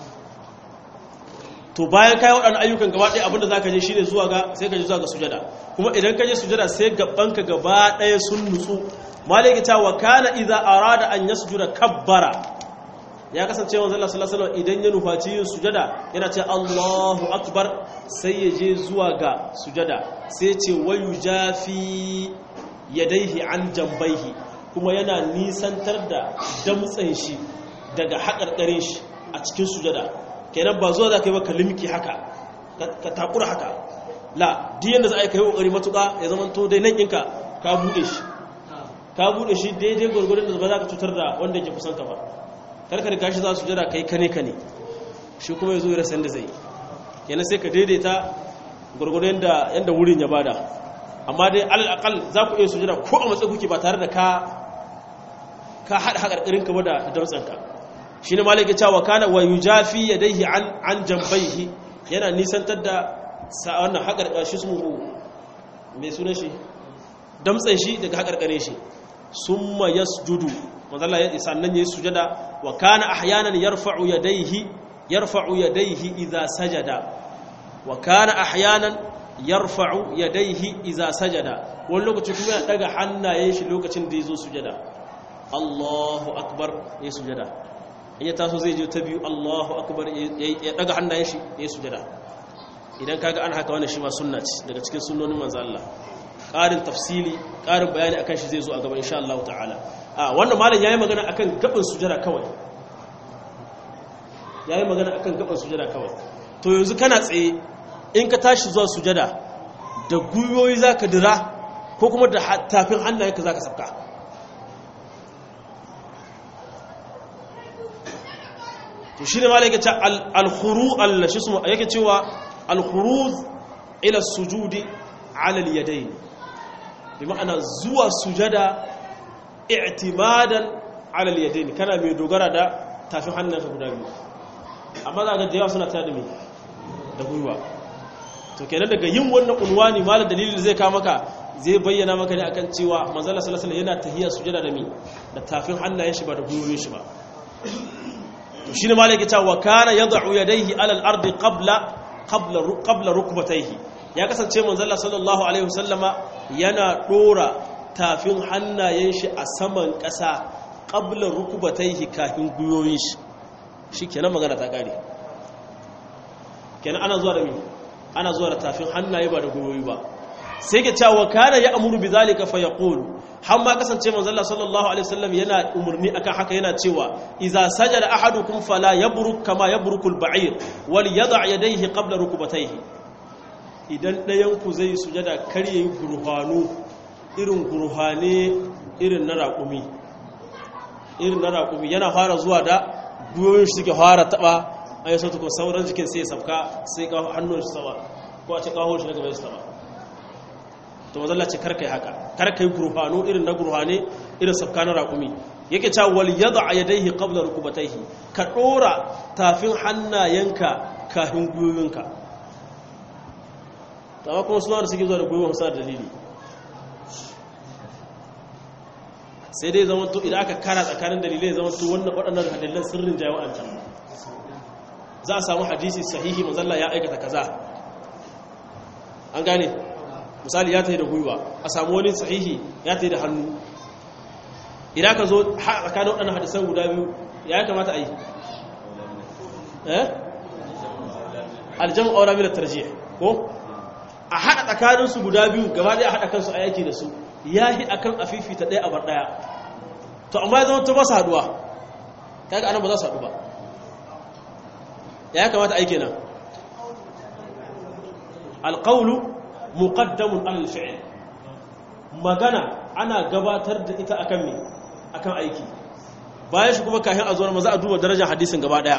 Speaker 1: to bayan kai waɗannan ayyukan gaba ɗaya abinda zaka je shine zuwa ga sai ka je zuwa ga sujada kuma idan ka je sujada sai gabanka gaba ɗaya sun nutsu maliki ta wa kana idza arada an yasjuda kabbara ya kasance wanzan Allah sallallahu alaihi idan ya nufaci yin sujada yana ce Allahu akbar sai ya je zuwa ga sujada sai ce wayu jafi yadaihi an jambaihi kuma yana nisantar da damtsen shi daga haƙarƙarin shi a cikin sujada kenan ba zuwa za ka yi maka limki haka ka takura haka la diyan da za a yi ka yi ƙoƙari matuƙa ya zama to dai nan ɗinka ka buɗe shi ka buɗe shi daidai gwargwadon da ba za ka cutar da wanda ke kusan ka ba karka da gashi za su jira ka yi kane kane shi kuma ya zo ya rasa da zai kenan sai ka daidaita gwargwadon yadda wurin ya bada amma dai alal za ku iya sujada ko a matsayi kuke ba tare da ka ka haɗa haƙarƙarinka ba da damtsanka shi ne malaki cewa kana wa yujafi yadayhi an an jambaihi yana nisantar da wannan haƙar shi su mai sunan shi damtsan shi daga haƙarƙare shi summa yasjudu manzo Allah ya sannan yayi sujada wa kana ahyanan yarfa'u yadayhi yarfa'u yadayhi idza sajada wa kana ahyanan yarfa'u yadayhi idza sajada wani lokaci kuma ya daga hannayen shi lokacin da yazo sujada Allahu akbar yayi sujada in ya taso zai je ta biyu Allahu akbar ya daga hannayen shi yayi sujada idan kaga an haka wannan shi ma sunna ce daga cikin sunnonin manzo Allah ƙarin tafsili ƙarin bayani akan shi zai zo a gaba insha Allah ta'ala a wannan malam yayi magana akan gaban sujada kawai yayi magana akan gaban sujada kawai to yanzu kana tsaye in ka tashi zuwa sujada da guyoyi zaka dira ko kuma da tafin hannayenka zaka sabka to shine malam yake cewa al-khuru al-shismu yake cewa al-khuruz ila sujudi ala al-yadayn bi ma'ana zuwa sujada i'timadan ala al-yadayn kana mai dogara da tafin hannunka guda biyu amma za ga da yawa suna tada mai da gwiwa to kenan daga yin wannan unwani malam dalilin zai kawo maka zai bayyana maka ne akan cewa manzala sallallahu alaihi yana tahiyya sujada da mi da tafin hannayen shi ba da gwiwoyin shi ba to shine malam yake cewa kana yad'u yadayhi ala al-ardi qabla qabla qabla rukbatayhi ya kasance manzala sallallahu alaihi wasallama yana dora tafin hannayen shi a saman ƙasa qabla rukbatayhi kafin gwiwoyin shi shi kenan magana ta kare kenan ana zuwa da mi ana zuwa da tafin hannaye ba da gwiwoyi ba sai ke cewa kana ya amuru bi zalika fa yaqulu har ma kasance manzo Allah sallallahu alaihi wasallam yana umurni akan haka yana cewa idza sajada ahadukum fala yabruk kama yabruku al-ba'ir wal yad'a yadayhi qabla rukbatayhi idan ɗayan ku zai sujada kar yayi gurhanu irin gurhane irin na raƙumi irin na raƙumi yana fara zuwa da gwiwoyin shi suke fara taba ayi sautu ko sauran jikin sai ya sabka sai ka hannun shi sama ko a ce kawo shi na gaba ya sama to mazalla ce karkai haka karkai gurfano irin na gurfane irin safka na raƙumi yake cewa wal yad'a yadayhi qabla rukubatayhi ka dora tafin hannayenka kafin gwiwoyinka to amma kuma suna da suke zuwa da gwiwoyin sa dalili sai dai zama to idan aka kara tsakanin dalilai zama to wannan waɗannan hadilan sirrin jawo an can za a samu hadisi sahihi mazalla ya aikata kaza an gane misali ya tafi da gwiwa a samu wani sahihi ya tafi da hannu idan ka zo tsakanin waɗannan hadisan guda biyu ya kamata a yi eh aljan aura mila tarje ko a haɗa tsakaninsu guda biyu gaba ɗaya a haɗa kansu a yaki da su ya yi a kan afifita ɗaya a bar ɗaya to amma ya zama ta ba su haɗuwa kaga anan ba za su haɗu ba ya kamata aiki nan alƙaunu muqaddamun alal fi'l magana ana gabatar da ita akan me akan aiki bayan shi kuma kafin a zuwa maza a duba darajar hadisin gaba daya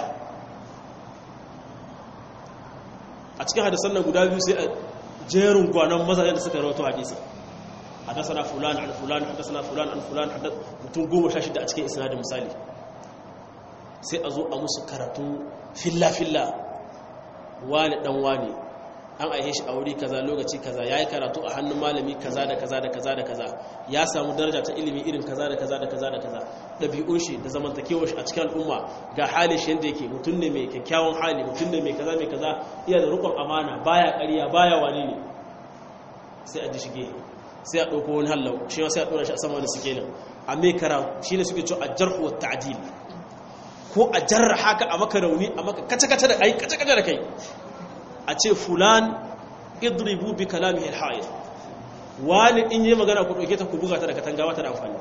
Speaker 1: a cikin hadisan nan guda biyu sai a jerin gwanon mazajen da suka rawato hadisi hadasana fulan an fulan hadasana fulan an fulan mutum goma sha shida a cikin isnadin misali sai a zo a musu karatu filla-filla wani dan wani an aihe shi a wuri kaza lokaci kaza ya yi karatu a hannun malami kaza da kaza da kaza da kaza ya samu daraja ta ilimi irin kaza da kaza da kaza da kaza ɗabi'un shi da zamantakewar shi a cikin al'umma ga halin shi yadda yake mutum ne mai kyakkyawan hali mutum ne mai kaza mai kaza iya da rukun amana baya ƙarya baya wani ne sai a ji shige sai a ɗauko wani hallau shi ma sai a ɗora shi a sama wani sikelin a mai kara shi ne suke cewa a jarhu wa ta'adil ko a jarra haka a maka rauni a maka kace-kace da kai kace-kace da kai a ce fulan idribu bi kalamihi al-ha'id wani in yi magana ku dauke ta ku buga ta da katanga wata da amfani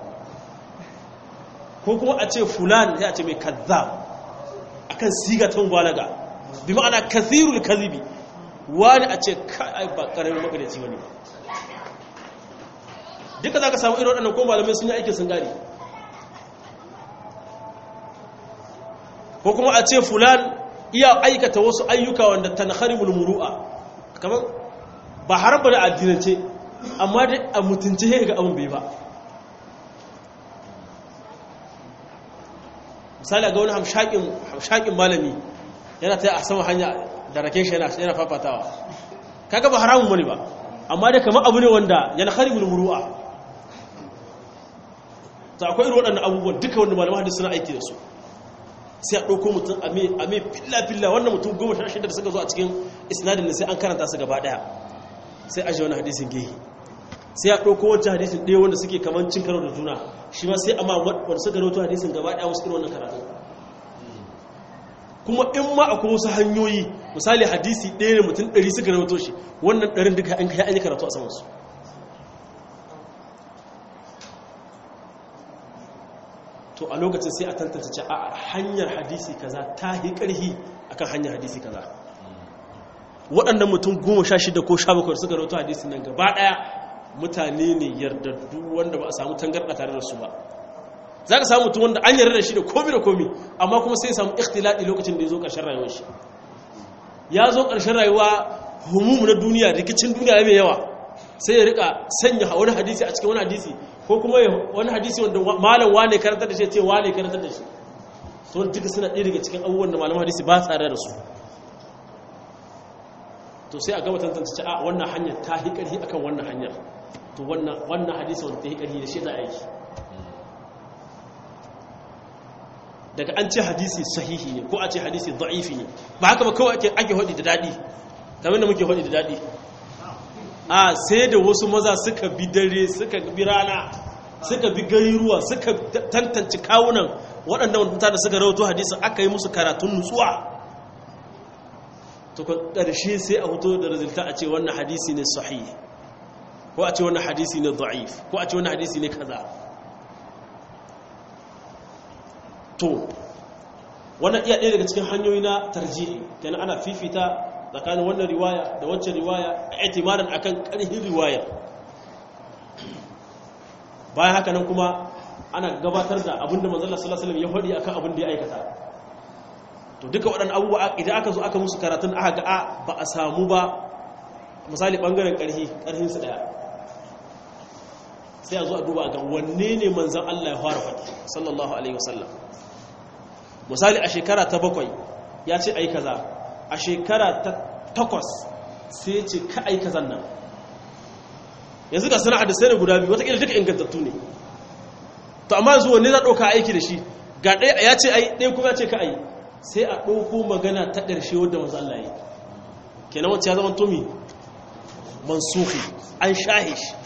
Speaker 1: ko kuma a ce fulan sai a ce mai kazzab akan siga ta mubalaga bi ma'ana kathirul kadhibi wani a ce kai ba karamin magadaci bane duka zaka samu irin waɗannan ko malamai sun yi aikin sun gane ko kuma a ce fulan iya aikata wasu ayyuka wanda tanharimul muru'a kamar ba harba da addinance amma dai a mutunce ga abin bai ba misali ga wani hamshakin malami yana ta a sama hanya da rake shi yana fafatawa kaga ba haramun wani ba amma dai kamar abu ne wanda yana harimul muru'a ta akwai irin waɗannan abubuwan duka wanda malaman hadisi suna aiki da su sai a ɗauko mutum a mai filla-filla wannan mutum goma sha shida da suka zo a cikin isnadin sai an karanta su gaba ɗaya sai ajiye wani hadisin gehe sai a ɗauko wancan hadisin ɗaya wanda suke kamar cin karo da juna shi ma sai a ma wanda suka rauto hadisin gaba ɗaya wasu irin wannan karatu kuma in ma akwai wasu hanyoyi misali hadisi ɗaya ne mutum ɗari suka rauto shi wannan ɗarin duka an kai an yi karatu a samansu to a lokacin sai a tantance ce a hanyar hadisi kaza ta yi ƙarhi akan hanyar hadisi kaza waɗannan mutum goma sha shida ko sha bakwai suka rautu hadisi nan gaba ɗaya mutane ne yardaddu wanda ba a samu tangarɗa tare da su ba za ka samu mutum wanda an yarda da shi da komi da komi amma kuma sai samu ikhtilaɗi lokacin da ya zo ƙarshen rayuwar shi ya zo ƙarshen rayuwa humumu na duniya rikicin duniya mai yawa sai ya rika sanya wani hadisi a cikin wani hadisi ko kuma wani hadisi wanda malam wane karantar da shi ce wane karantar da shi to duka suna ɗaya daga cikin abubuwan da malaman hadisi ba tsare da su to sai a gaba tantance a wannan hanyar ta hi ƙarfi akan wannan hanyar to wannan hadisi wanda ta hi ƙarfi da shi za a yi daga an ce hadisi sahihi ne ko a ce hadisi da'ifi ne ba haka ba kawai ake haɗi da daɗi kamar da muke haɗi da daɗi a sai da wasu maza suka bi dare suka bi rana suka bi gari ruwa suka tantance kawunan waɗanda mutane suka rawato hadisin aka yi musu karatun nutsuwa to ƙarshe sai a hoto da rizulta a ce wannan hadisi ne sahih ko a ce wannan hadisi ne da'if ko a ce wannan hadisi ne kaza to wannan iya ɗaya daga cikin hanyoyi na tarjihi kenan ana fifita tsakanin wannan riwaya da wacce riwaya a itimarin akan ƙarhin riwayar bayan haka nan kuma ana gabatar da abinda manzala sallallahu alaihi ya faɗi akan abin da ya aikata to duka waɗannan abubuwa idan aka zo aka musu karatun aka ga ba a samu ba misali ɓangaren ƙarhi ƙarhin su ɗaya sai a zo a duba ga wanne ne manzan Allah ya fara faɗi sallallahu alaihi wasallam misali a shekara ta bakwai ya ce ai kaza a shekara ta takwas sai ce ka ai kazan nan yanzu ga sana'a da sai da guda biyu watakila duka ingantattu ne to amma yanzu wanne za ɗauka aiki da shi ga ɗaya ya ce ai ɗaya kuma ya ce ka ai sai a ɗauko magana ta ƙarshe wadda manzo Allah yi kenan wacce ya zama tumi mansuhi an shahe shi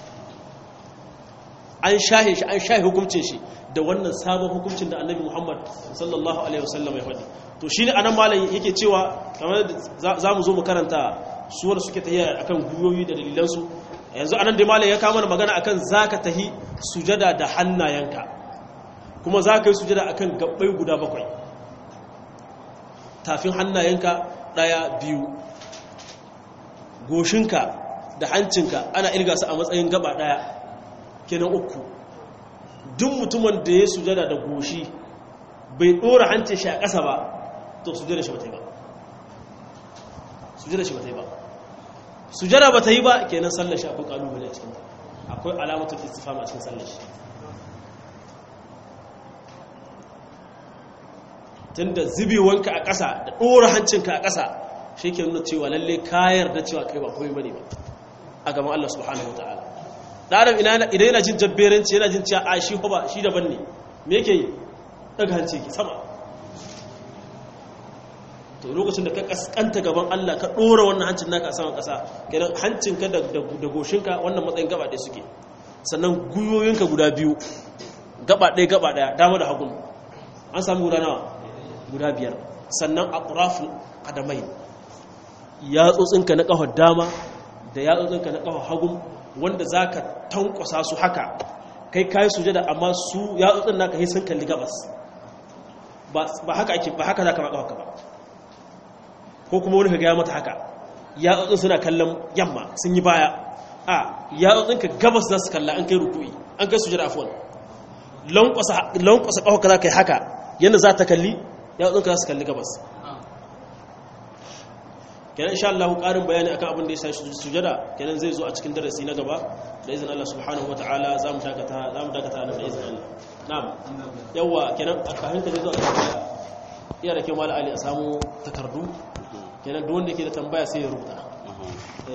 Speaker 1: an shahe shi an shahe hukuncin shi da wannan sabon hukuncin da annabi Muhammad sallallahu alaihi wasallam ya faɗi to shine anan malam yake cewa kamar za mu zo mu karanta suwar suke tahiya akan guyoyi da dalilansu yanzu anan da malam ya kama magana akan zaka tahi sujada da hannayenka kuma zaka yi sujada akan gabbai guda bakwai tafin hannayenka daya biyu goshinka da hancinka ana irga su a matsayin gaba daya kenan uku duk mutumin da ya sujada da goshi bai dora hancin shi a ƙasa ba to sujada shi ba ta yi ba sujada shi ba ta yi ba sujada ba ta yi ba kenan sallar shi akwai kalubale a cikin akwai alamatul istifham a cikin sallar shi tunda zubewanka a ƙasa da ɗora hancinka a ƙasa shi ke nuna cewa lalle kayar da cewa kai ba komai bane ba a gaban Allah subhanahu wataala ɗaran idan yana jin jabberanci yana jin cewa a shi ba shi daban ne me yake yi daga hanci ki sama to lokacin da ka kaskanta gaban Allah ka ɗora wannan hancin naka a saman ƙasa kenan hancinka da goshinka wannan matsayin gaba ɗaya suke sannan guyoyinka guda biyu gaba ɗaya gaba ɗaya dama da hagun an sami guda nawa guda biyar sannan a ƙurafin adamai yatsotsinka na ƙafar dama da yatsotsinka na ƙafar hagun wanda za ka tankwasa su haka kai kayi sujada amma su yatsotsin naka yi sun kalli gabas ba haka ake ba haka za ka ba ba ko kuma wani ka gaya mata haka yatsotsin suna kallon yamma sun yi baya a yatsotsinka gabas za su kalla an kai rukui an kai sujada afuwan lankwasa ƙafa ka za ka yi haka yadda za ta kalli yatsunka za su kalli gabas kenan insha Allah ƙarin bayani akan abin da ya shafi sujada kenan zai zo a cikin darasi na gaba da izinin Allah subhanahu wataala za mu dakata za mu dakata da izinin Allah na'am yawa kenan a kafin ka zo a iya da kyau mala ali a samu takardu kenan duk wanda yake da tambaya sai ya rubuta